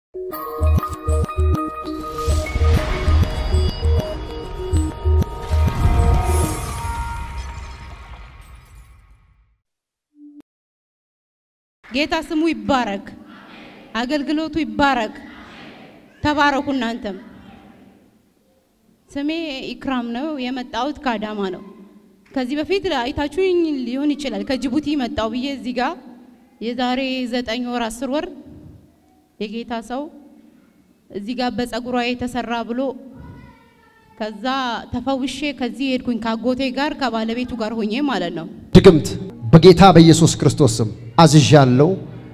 ጌታ ስሙ ይባረክ፣ አገልግሎቱ ይባረክ። ተባረኩ እናንተም። ስሜ ኢክራም ነው። የመጣሁት ከአዳማ ነው። ከዚህ በፊት አይታችሁኝ ሊሆን ይችላል። ከጅቡቲ መጣው ብዬ እዚህ ጋር የዛሬ ዘጠኝ ወር አስር ወር የጌታ ሰው እዚህ ጋር በጸጉሯ የተሰራ ብሎ ከዛ ተፈውሼ ከዚህ ሄድኩኝ ከአጎቴ ጋር ከባለቤቱ ጋር ሆኜ ማለት ነው። ድግምት በጌታ በኢየሱስ ክርስቶስ ስም አዝዣለሁ።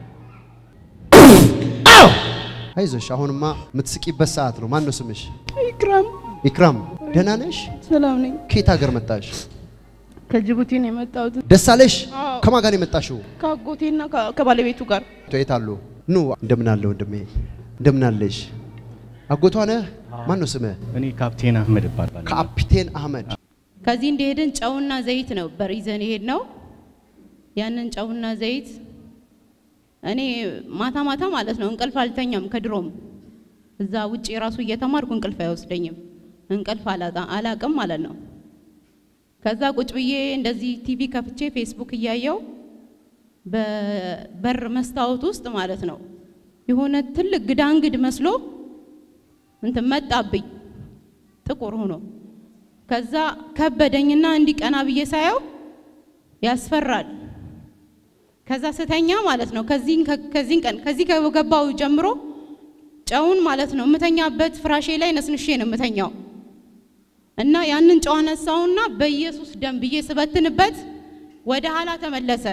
አዎ አይዞሽ፣ አሁንማ የምትስቂበት ሰዓት ነው። ማን ነው ስምሽ? ኢክራም ኢክራም፣ ደህና ነሽ? ሰላም ነኝ። ከየት ሀገር መጣሽ? ከጅቡቲ ነው የመጣሁት ደስ አለሽ? አዎ። ከማን ጋር ነው የመጣሽው? ከአጎቴና ከባለቤቱ ጋር። የት አሉ? ኑ እንደምን አለ ወንድሜ፣ እንደምን አለሽ? አጎቷ ነህ? ማን ነው ስምህ? እኔ ካፕቴን አህመድ እባላለሁ። ካፒቴን አህመድ። ከዚህ እንደሄድን ጨውና ዘይት ነበር ይዘን የሄድ ነው። ያንን ጨውና ዘይት እኔ ማታ ማታ ማለት ነው እንቅልፍ አልተኛም። ከድሮም እዛ ውጭ ራሱ እየተማርኩ እንቅልፍ አይወስደኝም። እንቅልፍ አላጣ- አላቅም ማለት ነው። ከዛ ቁጭ ብዬ እንደዚህ ቲቪ ከፍቼ ፌስቡክ እያየው በበር መስታወት ውስጥ ማለት ነው የሆነ ትልቅ ግዳንግድ መስሎ እንትን መጣብኝ ጥቁር ሆኖ ከዛ ከበደኝና እንዲቀና ብዬ ሳየው ያስፈራል። ከዛ ስተኛ ማለት ነው ከዚህን ከዚህን ቀን ከዚህ ከገባው ጀምሮ ጨውን ማለት ነው የምተኛበት ፍራሼ ላይ ነስንሼ ነው የምተኛው እና ያንን ጨው አነሳውና በኢየሱስ ደም ብዬ ስበትንበት ወደ ኋላ ተመለሰ።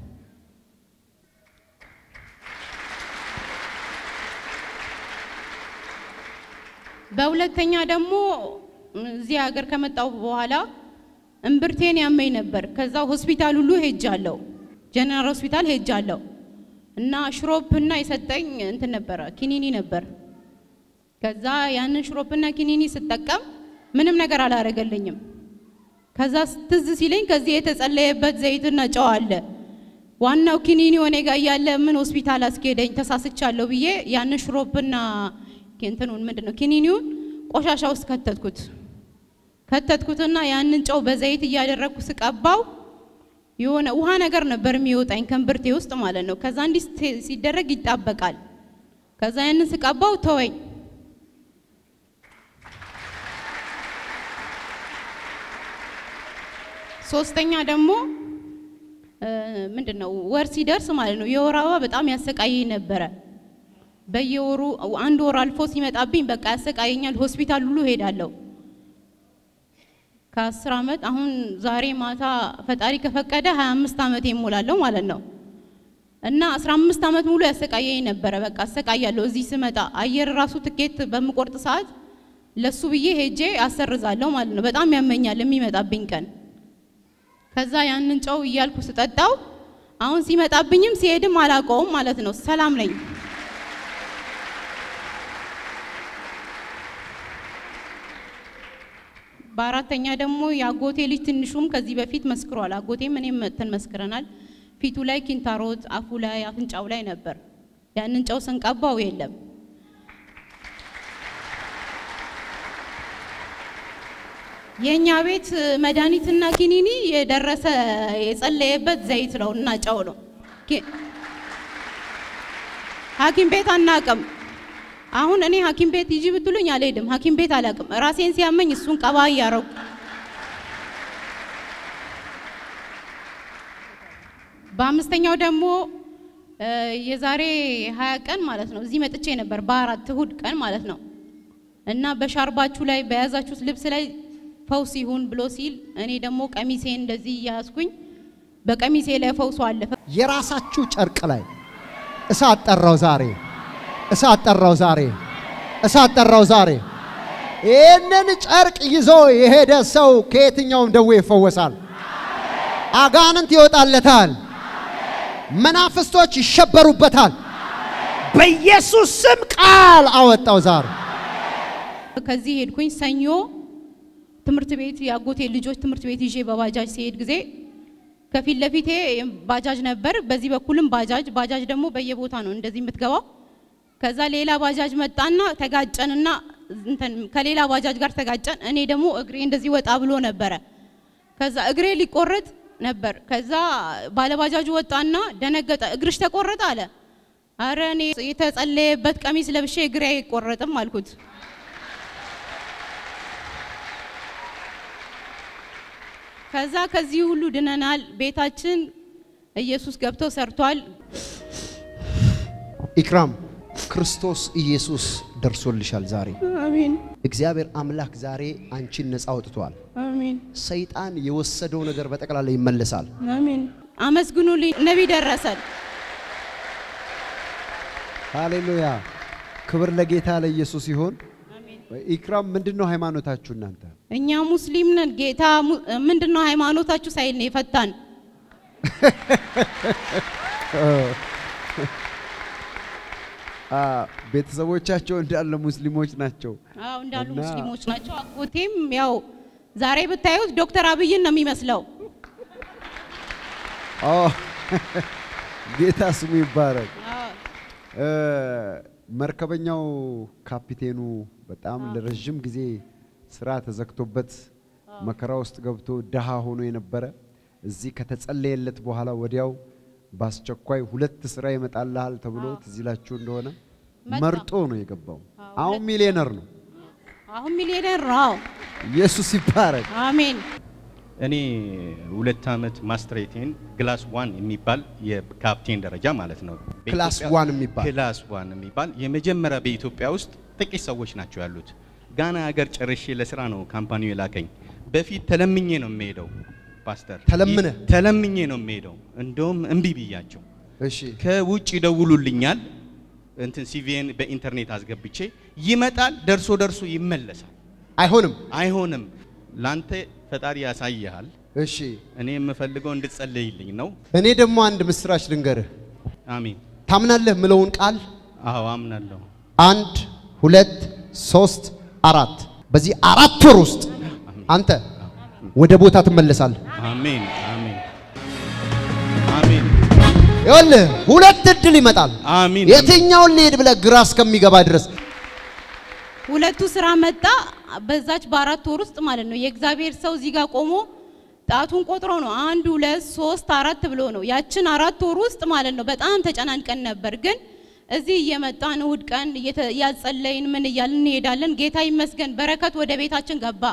በሁለተኛ ደግሞ እዚህ ሀገር ከመጣሁ በኋላ እምብርቴን ያመኝ ነበር። ከዛ ሆስፒታል ሁሉ ሄጃለሁ፣ ጀነራል ሆስፒታል ሄጃለሁ እና ሽሮፕና የሰጠኝ እንትን ነበረ ኪኒኒ ነበር። ከዛ ያንን ሽሮፕና ኪኒኒ ስጠቀም ምንም ነገር አላረገልኝም። ከዛ ትዝ ሲለኝ ከዚህ የተጸለየበት ዘይትና ጨው አለ ዋናው ኪኒኒ ወኔ ጋር እያለ ምን ሆስፒታል አስኬደኝ ተሳስቻለሁ ብዬ ያንን ሽሮፕና እንትኑን ምንድን ነው ኪኒኒውን ቆሻሻ ውስጥ ከተትኩት ከተትኩትና ያንን ጨው በዘይት እያደረግኩ ስቀባው የሆነ ውሃ ነገር ነበር የሚወጣኝ ከእምብርቴ ውስጥ ማለት ነው። ከዛ እንዲህ ሲ- ሲደረግ ይጣበቃል። ከዛ ያንን ስቀባው ተወኝ። ሶስተኛ ደግሞ ምንድን ነው ወር ሲደርስ ማለት ነው የወር አበባ በጣም ያሰቃየኝ ነበረ። በየወሩ አንድ ወር አልፎ ሲመጣብኝ በቃ ያሰቃየኛል። ሆስፒታል ሁሉ ሄዳለሁ። ከአስር ዓመት አሁን ዛሬ ማታ ፈጣሪ ከፈቀደ 25 ዓመት ይሞላለሁ ማለት ነው። እና 15 ዓመት ሙሉ ያሰቃየኝ ነበረ። በቃ አሰቃያለሁ። እዚህ ስመጣ አየር ራሱ ትኬት በምቆርጥ ሰዓት ለሱ ብዬ ሄጄ አሰርዛለሁ ማለት ነው። በጣም ያመኛል የሚመጣብኝ ቀን። ከዛ ያንን ጨው እያልኩ ስጠጣው አሁን ሲመጣብኝም ሲሄድም አላውቀውም ማለት ነው። ሰላም ነኝ። በአራተኛ ደግሞ የአጎቴ ልጅ ትንሹም ከዚህ በፊት መስክሯል። አጎቴም እኔም መጥተን መስክረናል። ፊቱ ላይ ኪንታሮት፣ አፉ ላይ፣ አፍንጫው ላይ ነበር። ያንን ጨው ስንቀባው የለም። የእኛ ቤት መድኃኒትና ኪኒኒ የደረሰ የጸለየበት ዘይት ነው እና ጨው ነው። ኪ- ሐኪም ቤት አናቅም። አሁን እኔ ሐኪም ቤት ሂጂ ብትሉኝ አልሄድም። ሐኪም ቤት አላቅም። ራሴን ሲያመኝ እሱን ቀባ እያረጉ በአምስተኛው ደግሞ እ የዛሬ ሀያ ቀን ማለት ነው እዚህ መጥቼ ነበር በአራት እሁድ ቀን ማለት ነው እና በሻርባችሁ ላይ በያዛችሁት ልብስ ላይ ፈውስ ይሁን ብሎ ሲል እኔ ደግሞ ቀሚሴን እንደዚህ እያያዝኩኝ በቀሚሴ ላይ ፈውሱ አለፈ። የራሳችሁ ጨርቅ ላይ እሳት ጠራው ዛሬ፣ እሳት ጠራው ዛሬ፣ እሳት ጠራው ዛሬ። ይህንን ጨርቅ ይዞ የሄደ ሰው ከየትኛውም ደዌ ይፈወሳል። አጋንንት ይወጣለታል። መናፍስቶች ይሸበሩበታል። በኢየሱስ ስም ቃል አወጣው ዛሬ። ከዚህ ሄድኩኝ። ሰኞ ትምህርት ቤት የአጎቴ ልጆች ትምህርት ቤት ይዤ በባጃጅ ሲሄድ ጊዜ ከፊት ለፊቴ ባጃጅ ነበር፣ በዚህ በኩልም ባጃጅ። ባጃጅ ደግሞ በየቦታ ነው እንደዚህ የምትገባው። ከዛ ሌላ ባጃጅ መጣና ተጋጨንና እንትን ከሌላ ባጃጅ ጋር ተጋጨን። እኔ ደግሞ እግሬ እንደዚህ ወጣ ብሎ ነበረ። ከዛ እግሬ ሊቆረጥ ነበር። ከዛ ባለባጃጁ ወጣና ደነገጠ። እግርሽ ተቆረጠ አለ። አረ እኔ የተጸለየበት ቀሚስ ለብሼ እግሬ አይቆረጥም አልኩት። ከዛ ከዚህ ሁሉ ድነናል። ቤታችን ኢየሱስ ገብቶ ሰርቷል። ኢክራም ክርስቶስ ኢየሱስ ደርሶልሻል ዛሬ። አሜን እግዚአብሔር አምላክ ዛሬ አንቺን ነፃ አውጥቷል። አሜን ሰይጣን የወሰደው ነገር በጠቅላላ ይመለሳል። አሜን። አመስግኑልኝ ነቢይ ደረሰን። ሃሌሉያ! ክብር ለጌታ ለኢየሱስ ይሁን። ኢክራም ምንድን ነው ሃይማኖታችሁ እናንተ? እኛ ሙስሊም ነን። ጌታ mu- ምንድነው ሃይማኖታችሁ ሳይል ነው የፈታን። አ ቤተሰቦቻቸው እንዳለ ሙስሊሞች ናቸው። አዎ እንዳሉ እና- ሙስሊሞች ናቸው። አጎቴም ያው ዛሬ ብታዩት ዶክተር አብይን ነው የሚመስለው። ኦ ጌታ ስሙ ይባረክ። አዎ እ መርከበኛው ካፒቴኑ በጣም ለረዥም ጊዜ ስራ ተዘግቶበት መከራ ውስጥ ገብቶ ድሃ ሆኖ የነበረ እዚህ ከተጸለየለት በኋላ ወዲያው በአስቸኳይ ሁለት ስራ ይመጣልሃል ተብሎ ትዝ ይላችሁ እንደሆነ መጣ። መርጦ ነው የገባው። አሁን ሚሊዮነር ነው። አሁን ሚሊዮነር ነው። ኢየሱስ ይባረክ። አሜን እኔ ሁለት ዓመት ማስትሬቴን ግላስ ዋን የሚባል የካፕቴን ደረጃ ማለት ነው። ክላስ በኢትዮጵያ- ዋን የሚባል ክላስ ዋን የሚባል የመጀመሪያ በኢትዮጵያ ውስጥ ጥቂት ሰዎች ናቸው ያሉት። ጋና ሀገር ጨርሼ ለስራ ነው ካምፓኒው የላከኝ። በፊት ተለምኜ ነው የምሄደው ፓስተር፣ ተለምነ? ይ- ተለምኜ ነው የምሄደው። እንደውም እምቢ ብያቸው እሺ ከውጭ ይደውሉልኛል። እንትን ሲቪን በኢንተርኔት አስገብቼ ይመጣል፣ ደርሶ ደርሶ ይመለሳል። አይሆንም። አይሆንም፣ ላንተ ፈጣሪ ያሳይሃል። እሺ እኔ የምፈልገው እንድትጸልይልኝ ነው። እኔ ደግሞ አንድ ምስራች ልንገርህ። አሜን። ታምናለህ ምለውን ቃል አዎ አምናለሁ። አንድ ሁለት ሶስት አራት በዚህ አራት ወር ውስጥ አንተ ወደ ቦታ ትመለሳለህ። አሜን አሜን አሜን ይኸውልህ ሁለት እድል ይመጣል። አሜን የትኛውን ልሄድ ብለህ ግራ እስከሚገባ ድረስ ሁለቱ ስራ መጣ። በዛች በአራት ወር ውስጥ ማለት ነው የእግዚአብሔር ሰው እዚህ ጋር ቆሞ ጣቱን ቆጥሮ ነው አንድ ሁለት ሶስት አራት ብሎ ነው። ያችን አራት ወር ውስጥ ማለት ነው በጣም ተጨናንቀን ነበር። ግን እዚህ እየመጣን እሑድ ቀን እየተ- እያጸለይን ምን እያልን እንሄዳለን። ጌታ ይመስገን በረከት ወደ ቤታችን ገባ።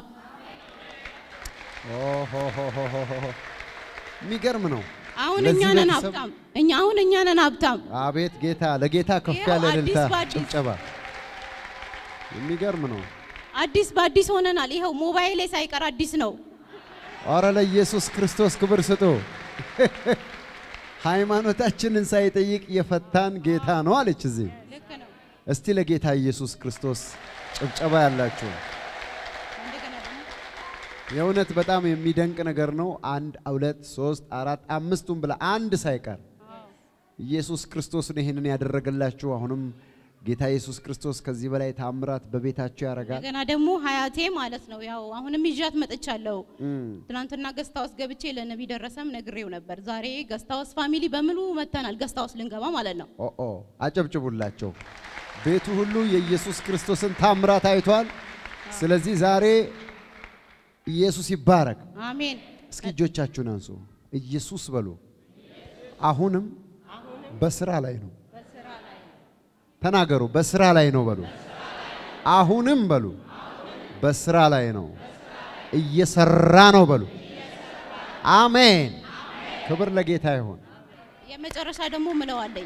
የሚገርም ነው። አሁን ለዚህ እኛ ነን ቤተሰብ- ሀብታም። እኛ አሁን እኛ ነን ሀብታም። አቤት ጌታ፣ ለጌታ ከፍ ይኸው ያለ አዲስ እልልታ በአዲስ። ጭብጨባ። የሚገርም ነው። አዲስ በአዲስ ሆነናል። ይኸው ሞባይሌ ሳይቀር አዲስ ነው። አረ ለኢየሱስ ክርስቶስ ክብር ስጡ። ሃይማኖታችንን ሳይጠይቅ የፈታን ጌታ ነው አለች እዚህ። ልክ ነው። እስቲ ለጌታ ኢየሱስ ክርስቶስ ጭብጨባ ያላችሁ እንደገና ደግሞ የእውነት በጣም የሚደንቅ ነገር ነው። አንድ ሁለት ሶስት አራት አምስቱን ብላ አንድ ሳይቀር ኢየሱስ ክርስቶስ ነው ይህንን ያደረገላችሁ። አሁንም ጌታ ኢየሱስ ክርስቶስ ከዚህ በላይ ታምራት በቤታችሁ ያደርጋል። እንደገና ደግሞ ሀያቴ ማለት ነው። ያው አሁንም ይዣት መጥቻለሁ። እም፣ ትናንትና ገስታውስ ገብቼ ለነቢ ደረሰም ነግሬው ነበር። ዛሬ ገስታውስ ፋሚሊ በሙሉ መተናል። ገስታውስ ልንገባ ማለት ነው። ኦ ኦ አጨብጭቡላቸው። ቤቱ ሁሉ የኢየሱስ ክርስቶስን ታምራት አይቷል። ስለዚህ ዛሬ ኢየሱስ ይባረክ። አሜን። እስኪ እጆቻችሁን አንሱ። ኢየሱስ በሉ። አሁንም በስራ ላይ ነው። ተናገሩ። በስራ ላይ ነው በሉ። አሁንም በሉ። በስራ ላይ ነው። እየሰራ ነው በሉ። አሜን። ክብር ለጌታ ይሁን። የመጨረሻ ደግሞ ምለዋለኝ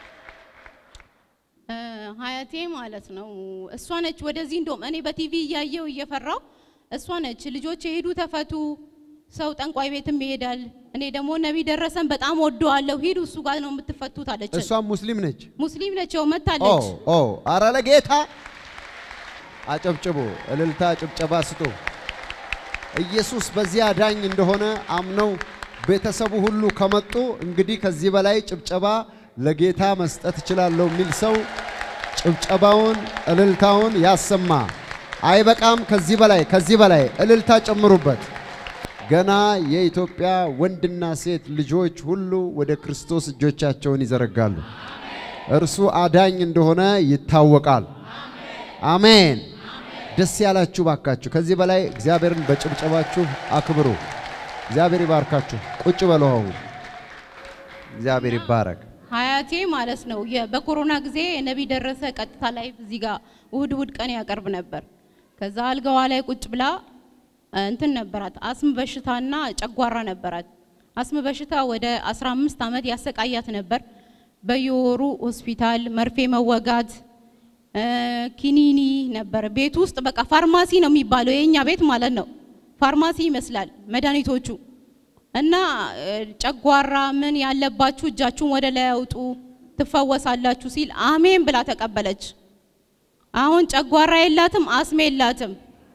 እ ሀያቴ ማለት ነው። እሷ ነች ወደዚህ እንደውም እኔ በቲቪ እያየው እየፈራው እሷ ነች ልጆች የሄዱ ተፈቱ፣ ሰው ጠንቋይ ቤትም ይሄዳል። እኔ ደግሞ ነቢ ደረሰን በጣም ወደዋለሁ፣ ሂዱ እሱ ጋር ነው የምትፈቱት አለች። እሷም ሙስሊም ነች። ሙስሊም ነች፣ ያው ኦ መታለች። ኦ አረ ለጌታ አጨብጭቡ፣ እልልታ ጭብጨባ ስጡ። ኢየሱስ በዚህ አዳኝ እንደሆነ አምነው ቤተሰቡ ሁሉ ከመጡ እንግዲህ ከዚህ በላይ ጭብጨባ ለጌታ መስጠት እችላለሁ የሚል ሰው ጭብጨባውን እልልታውን ያሰማ። አይበቃም፣ ከዚህ በላይ ከዚህ በላይ እልልታ ጨምሩበት። ገና የኢትዮጵያ ወንድና ሴት ልጆች ሁሉ ወደ ክርስቶስ እጆቻቸውን ይዘረጋሉ። እርሱ አዳኝ እንደሆነ ይታወቃል። አሜን። ደስ ያላችሁ ባካችሁ። ከዚህ በላይ እግዚአብሔርን በጭብጨባችሁ አክብሩ። እግዚአብሔር ይባርካችሁ። ቁጭ በሉ አሁን። እግዚአብሔር ይባረክ። ሀያቴ ማለት ነው። የ- በኮሮና ጊዜ ነቢይ ደረሰ ቀጥታ ላይ እዚህ ጋር እሁድ እሁድ ቀን ያቀርብ ነበር። ከዛ አልጋዋ ላይ ቁጭ ብላ እ፣ እንትን ነበራት አስም በሽታና ጨጓራ ነበራት። አስም በሽታ ወደ 15 ዓመት ያሰቃያት ነበር። በየወሩ ሆስፒታል መርፌ መወጋት እ፣ ኪኒኒ ነበር ቤት ውስጥ በቃ ፋርማሲ ነው የሚባለው የኛ ቤት ማለት ነው። ፋርማሲ ይመስላል መድኃኒቶቹ እና እ፣ ጨጓራ ምን ያለባችሁ እጃችሁን ወደ ላይ አውጡ ትፈወሳላችሁ ሲል አሜን ብላ ተቀበለች። አሁን ጨጓራ የላትም፣ አስም የላትም።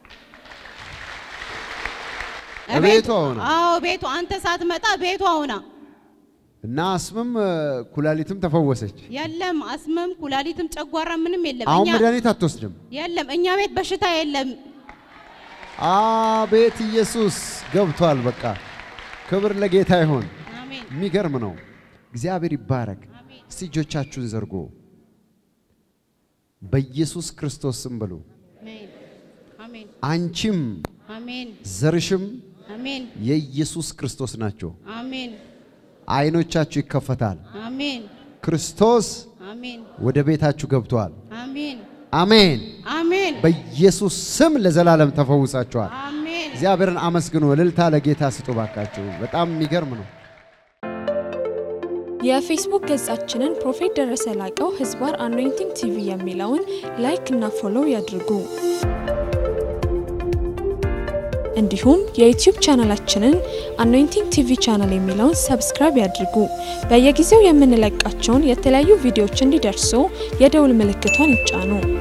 ቤቷ ሆና? አዎ ቤቷ አንተ ሳትመጣ ቤቷ ሆና እና አስምም እ፣ ኩላሊትም ተፈወሰች። የለም አስምም ኩላሊትም ጨጓራ ምንም የለም። አሁን እኛ መድኃኒት አትወስድም። የለም እኛ ቤት በሽታ የለም። አቤት ኢየሱስ ገብቷል። በቃ ክብር ለጌታ ይሆን። አሜን የሚገርም ነው። እግዚአብሔር ይባረክ። አሜን እስቲ እጆቻችሁን ዘርጎ በኢየሱስ ክርስቶስ ስም ብሉ። አሜን አሜን አንቺም አሜን ዘርሽም አሜን የኢየሱስ ክርስቶስ ናቸው። አሜን አይኖቻችሁ ይከፈታል። አሜን ክርስቶስ አሜን ወደ ቤታችሁ ገብቷል። አሜን አሜን። አሜን በኢየሱስ ስም ለዘላለም ተፈውሳችኋል። አሜን እግዚአብሔርን አመስግኑ። እልልታ ለጌታ ስጡ ባካችሁ። በጣም የሚገርም ነው። የፌስቡክ ገጻችንን ፕሮፌት ደረሰ ላቀው ህዝባር አኖይንቲንግ ቲቪ የሚለውን ላይክ እና ፎሎው ያድርጉ። እንዲሁም የዩቲዩብ ቻናላችንን አኖይንቲንግ ቲቪ ቻናል የሚለውን ሰብስክራይብ ያድርጉ። በየጊዜው የምንለቃቸውን የተለያዩ ቪዲዮዎች እንዲደርሱ የደውል ምልክቷን ይጫኑ።